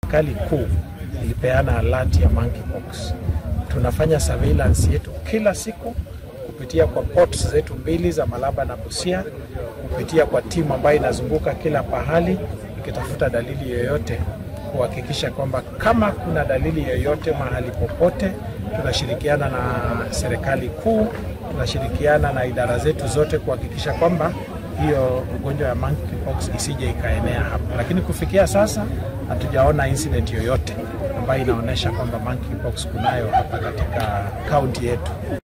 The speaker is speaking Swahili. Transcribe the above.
serikali kuu ilipeana alert ya monkeypox. Tunafanya surveillance yetu kila siku kupitia kwa ports zetu mbili za Malaba na Busia, kupitia kwa timu ambayo inazunguka kila pahali ikitafuta dalili yoyote, kuhakikisha kwamba kama kuna dalili yoyote mahali popote, tunashirikiana na serikali kuu, tunashirikiana na idara zetu zote kuhakikisha kwamba hiyo ugonjwa ya monkeypox isije ikaenea hapa, lakini kufikia sasa hatujaona incident yoyote ambayo inaonyesha kwamba monkeypox kunayo hapa katika kaunti yetu.